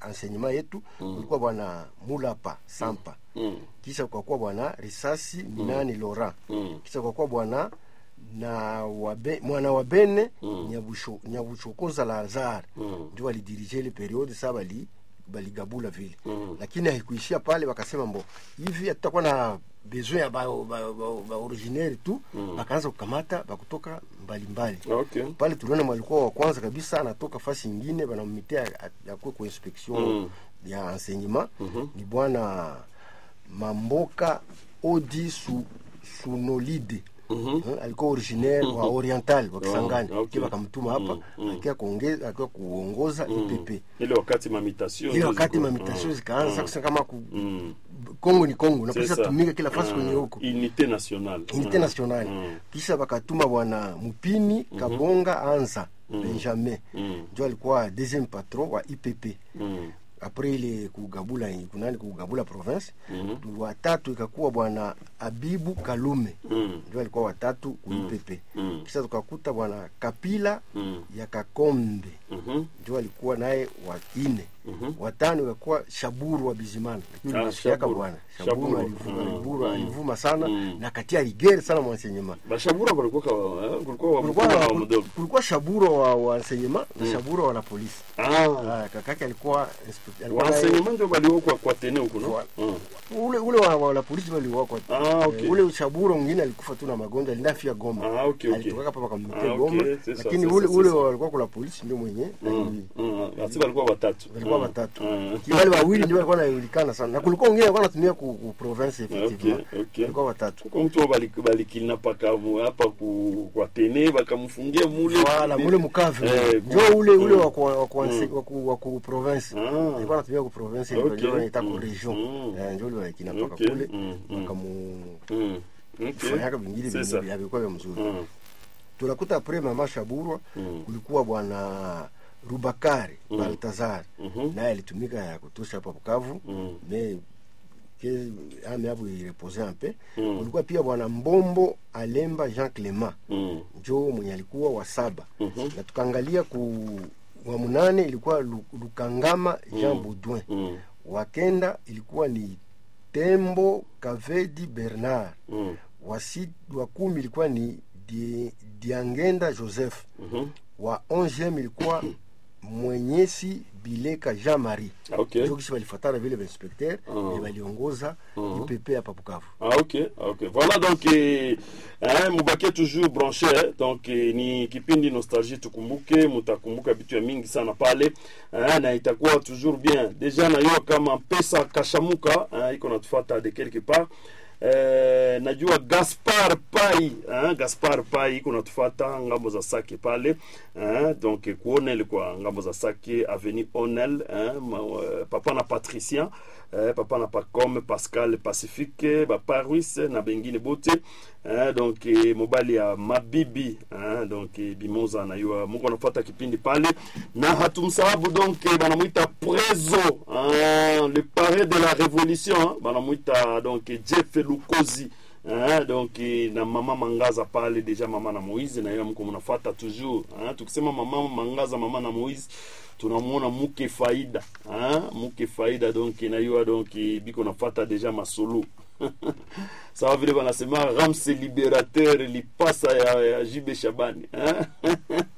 enseignement yetu kulikuwa bwana mulapa sampa Mm. kisha kukakuwa bwana risasi minani laurent Mm. kisha kukakuwa bwana na wabe, mwana wa bene Mm. Nyabusho- nyabuchokoza lazare Mm. ndio walidirige ile periode saa bali baligabula vile Mm. lakini haikuishia pale wakasema mbo hivi hatutakuwa na besoin ya ba, ba, ba, ba originaire tu Mm. bakaanza kukamata bakutoka mbalimbali Okay. pale tuliona mwalikuwa wa kwanza kabisa anatoka fasi ingine banammitea akuwe kwa inspection Mm. ya enseignement Mhm. ni bwana mamboka odi su, sunolide Mhm. Eh, alikuwa originaire wa oriental wa Kisangani Ah, okay. Kia bakamtuma hapa Mm, mm. akiwa kuongeza akiwa kuongoza IPP ile wakati mamitation ile ndio wakati ziko- mamitasio Mm. zikaanza Mm. kusema kama ku, Mm. Kongo ni Kongo C'est napasha ça. tumika kila fasi Ah, kwenye huko unité nationale unité Mm. nationale Mm. kisha bakatuma bwana Mupini Kabonga Anza Benjamin Mm. ndio alikuwa deuxième patron wa IPP Mm. apres ile kugabula kunani kugabula province Mhm. watatu ikakuwa bwana Abibu Kalume Mm. ndio alikuwa watatu ku IPP Mm. kisha tukakuta bwana Kapila Mm. ya Kakombe Mhm. ndio alikuwa naye wa ine Mhm. watano ikakuwa Shaburu wa Bizimana lakini Ah, nasikiaka Shaburu. bwana Shaburu. Shaburu alivuma, Mm. alivuma, Mm. alivuma sana Mm. na katia rigere sana mwansenyema bashabura balikuwa ka- eh, kulikuwa wa kulikuwa mkubwa na wa mdogo kulikuwa Shaburu wa wa enseignement na Shaburu wa la polisi ah ah kakake alikuwa inspector alikuwa naye- waenseignement ndio baliokwa kwa tene huko no Wa- Mm. ule ule wa, wa la polisi waliwakwa Ah, okay. ule Shaburu mwingine alikufa tu na magonjwa alinafia Goma Ah, okay, okay. alitoka hapa wakamletea Ah, okay, Goma c'est ça, lakini c'est ule ça, ule c'est ça. walikuwa kula polisi ndio mwenye Mm. Mm. Basi balikuwa watatu walikuwa Mm. watatu Mm. wale wawili ndio walikuwa wanajulikana sana na kulikuwa wengine walikuwa wanatumia ku, ku province effectivement Okay, okay. walikuwa watatu kuko mtu balikidnapa hapa ku- kwa tene bakamfungia mule wala mule mkavu Eh, ndio ku- ule ule Mm. wa kwa wa kwa Mm. wa ku- wa ku province Ah. walikuwa wanatumia ku province ile Okay. ndio wanaita ku Mm. region Mm. Eh, ndio wale kina paka Okay. kule Mm. Mm. wakamu Mm. Okay. fanyaka vingine C'est vingine ça. vilikuwa vya mzuri Mm. tunakuta apres mama Shaburwa Mm. kulikuwa bwana Rubakari Mm. Baltazar Mhm. naye alitumika ya kutosha hapa Bukavu Mm. mais que ame hapo irepose un peu Mm. kulikuwa pia bwana Mbombo Alemba Jean Clement Mm. njo mwenye alikuwa wa saba Mhm. na tukaangalia ku wa munane ilikuwa Lu- Lukangama Jean Mm. Baudouin Mm. wa kenda ilikuwa ni Tembo Kavedi Bernard Mm. wa, si, wa kumi ilikuwa ni Di- Diangenda Joseph Mhm. wa 11 ilikuwa Mwenyesi Bileka Jean Marie Ah, okay. njo kisha balifatana vile bainspecteur Ah. e baliongoza Mhm. UPP hapa Bukavu. Ah, ok, ah, ok. Voilà donc eh, eh, mubakie toujours branché eh. Donc eh, ni kipindi nostalgie tukumbuke, mutakumbuka vitu ya mingi sana pale eh, na itakuwa toujours bien. Deja najua kama pesa kashamuka eh, iko natufuata de quelque part Eh, najua Gaspar Pai eh, Gaspar Pai iko natufuata ngambo za Sake pale eh, donc eh, kuona ilikuwa ngambo za Sake avenue Onel eh, ma, eh, papa na Patricien eh, papa na Pacome Pascal Pacifique Papa Ruiz na bengine bote eh, donc eh, mobali ya Mabibi eh, donc eh, Bimoza na yua muko nafuata kipindi pale na hatumsahabu donc eh, banamwita Prezo eh, le parrain de la révolution eh, banamwita donc eh, Jeff Lukozi Hein, donc eh, na mama mangaza pale deja mama na moise na yeye mko mnafuata toujours hein, tukisema mama mangaza mama na moise tunamwona muke faida hein, muke faida donc na yeye donc eh, biko nafuata deja masolo sawa vile wanasema ramse liberateur lipasa ya, ya jibe shabani hein?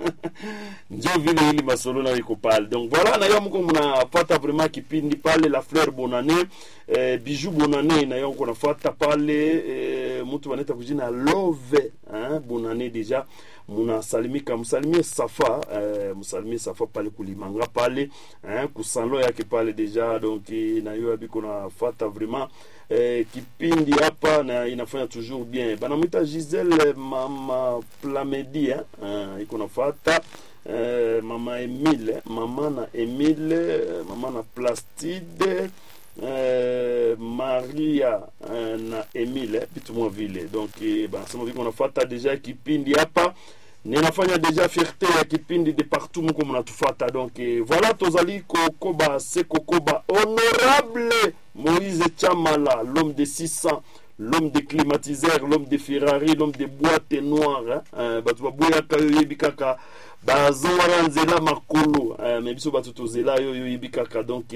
njo vile ili masolo na iko pale donc voilà na yo mko mnafata vraiment kipindi pale la fleur bonane eh, bijou bonane na yo mko nafata pale eh, mtu wanaita kujina love hein? bonane deja munasalimika msalimie safa eh, msalimie safa pale kulimanga pale eh, kusanlo yake pale deja donc eh, na yo abiko nafata vraiment eh, kipindi hapa na inafanya toujours bien banamwita gisele mama plamedi eh, eh, iko nafata eh, mama emile mama na emile mama na plastide eh, maria eh, na emile vitu mwa vile donc eh, banasema viko nafata deja kipindi hapa ninafanya deja fierté ya kipindi de partout muko mnatufata donc eh, voilà tozali kokoba se kokoba honorable moïse chamala l'homme de 600 l'homme des climatiseurs l'homme des ferrari l'homme des boîtes noires hein, bato baboyaka yo oyebi kaka bazongaka nzela makolo eh, me biso bato tozela yo oyebi kaka donc